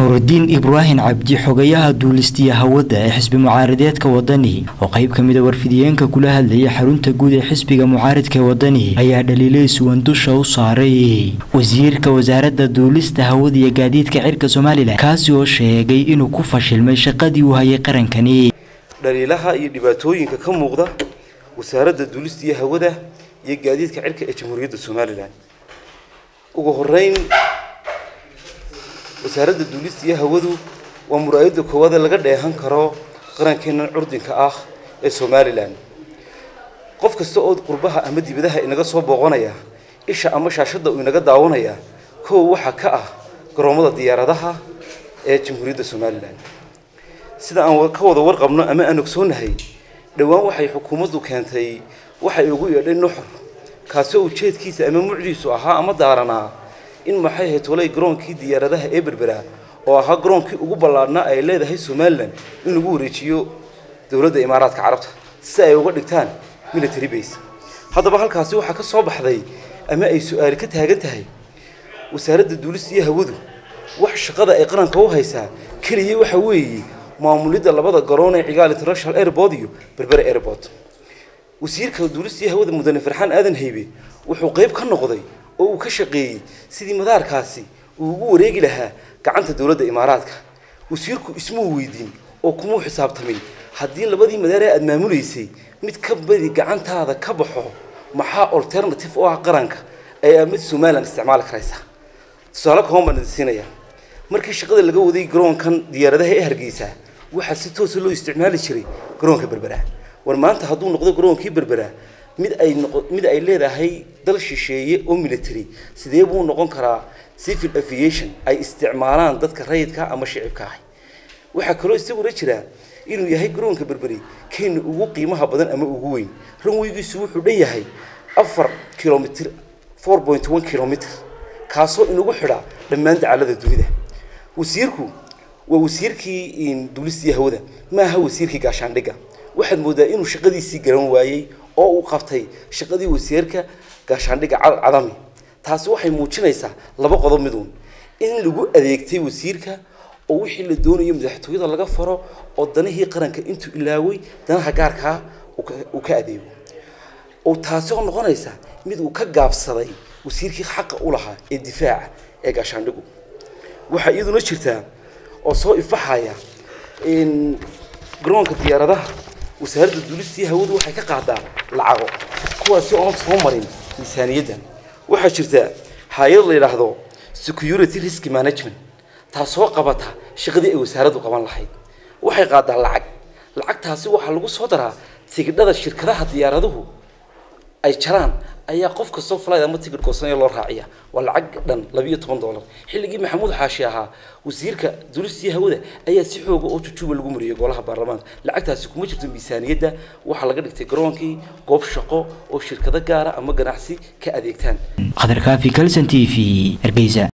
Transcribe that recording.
nuurudiin ibraahim cabdi xogayaha duulistiya hawada ee xisbi mucaaradeedka wadani oo qayb ka mida warfidiyeenka kula hadlayay xarunta guud ee xisbiga mucaaridka ee wadani ayaa dhaliilay suwan dusha u saaray wasiirka wasaaradda duulista hawada iyo gaadiidka cirka somalilan kaasi oo sheegay inuu ku fashilmay shaqadii uu hayay qarankani dhaliilaha iyo dhibaatooyinka ka muuqda wasaaradda duulista iyo hawada iyo gaadiidka cirka ee jamhuuriyadda somalilan ugu horeyn wasaaradda duulista iyo hawadu waa muraayadda koowaad ee laga dheehan karo qarankeennan curdinka ah ee somalilan qof kasta oo qurbaha ama dibadaha inaga soo booqanaya isha ama shaashadda uu inaga daawanaya kow waxaa ka ah garoomada diyaaradaha ee jamhuuriyadda somalilan sida aan ka wada warqabno ama aan ogsoonahay dhowaan waxay xukuumaddu keentay waxay ugu yeedhay nuxur kaasoo ujeedkiisa ama mucdiisu ahaa ama daaranaa in maxay ahayd tolay garoonkii diyaaradaha ee berbera oo ahaa garoonkii ugu ballaadhnaa ay leedahay somalilan in lagu wareejiyo dowladda imaaraadka carabta si ay uga dhigtaan military base haddaba halkaasi waxaa ka soo baxday ama ay su-aali ka taagan tahay wasaaradda duulista iyo hawadu wax shaqada ay qaranka u haysaa keliya waxa weeye maamulidda labada garoon ee cigaal international airport iyo berbera airport wasiirka duulista iyo hawada mudane farxaan aadan haybe wuxuu qayb ka noqday oo uu ka shaqeeyey sidii madaarkaasi uu ugu wareegi lahaa gacanta dowladda imaaraadka wasiirku ismuu weydiin oo kumuu xisaabtamin haddii labadii madaar ee aada maamulaysay mid ka badi gacantaada ka baxo maxaa alternative oo ah qaranka ayaa mid somalilan isticmaali karaysa tusaale kooban baan idin siinayaa markii shaqada laga waday garoonkan diyaaradaha ee hargeysa waxaa si toosa loo isticmaali jiray garoonka berbera war maanta hadduu noqdo garoonkii berbera mid ay noqo mid ay leedahay dal shisheeye oo military sidee buu noqon karaa civil aviation ay isticmaalaan dadka rayidka ama shicibka ahi waxaa kaloo isaguna jira inuu yahay garoonka berberi kenya ugu qiimaha badan ama ugu weyn ranweygiisu wuxuu dhan yahay afar kilomitr four point one kilomitr kaasoo inugu xidha dhammaan dacalada dunida wasiirku waa wasiirkii duulistii hawada ma aha wasiirkii gaashaandhigga waxaad moodaa inuu shaqadiisii garan waayey oo uu qabtay shaqadii wasiirka gaashaandhigga cadami taasi waxay muujinaysaa laba qodob miduun in lagu adeegtay wasiirka oo wixii la doonayo madaxtooyada laga faro oo danihii qaranka intuu ilaaway danaha gaarkaa uu ka adeego oo taasi oo noqonaysa mid uu ka gaabsaday wasiirkii xaqa u lahaa ee difaaca ee gaashaandhigu waxaa iyaduna jirtaa oo soo ifaxaya garoonka diyaaradaha wasaaradda duulistii hawadu waxay ka qaadaa lacago kuwaasi oon soo marin miisaaniyadda waxaa jirta hay-ad la yidhaahdo security risk management taasoo qabata shaqadii ay wasaaraddu qaban lahayd waxay qaadaa lacag lacagtaasi waxaa lagu soo daraa tigidhada shirkadaha diyaaraduhu ay jaraan ayaa qof kastoo flight ama tigidh goosanaya loo raaciya waa lacag dhan labiyo toban dollar xilligii maxamuud xaashi ahaa wasiirka duulistii hawada ayaa si xooga oo jujuuba lagu mariyay golaha baarlamaanka lacagtaasi kuma jirto miisaaniyadda waxaa laga dhigtay garoonkii goob shaqo oo shirkado gaara ama ganacsi ka adeegtaan khadar kaafi kalson t v hargeysa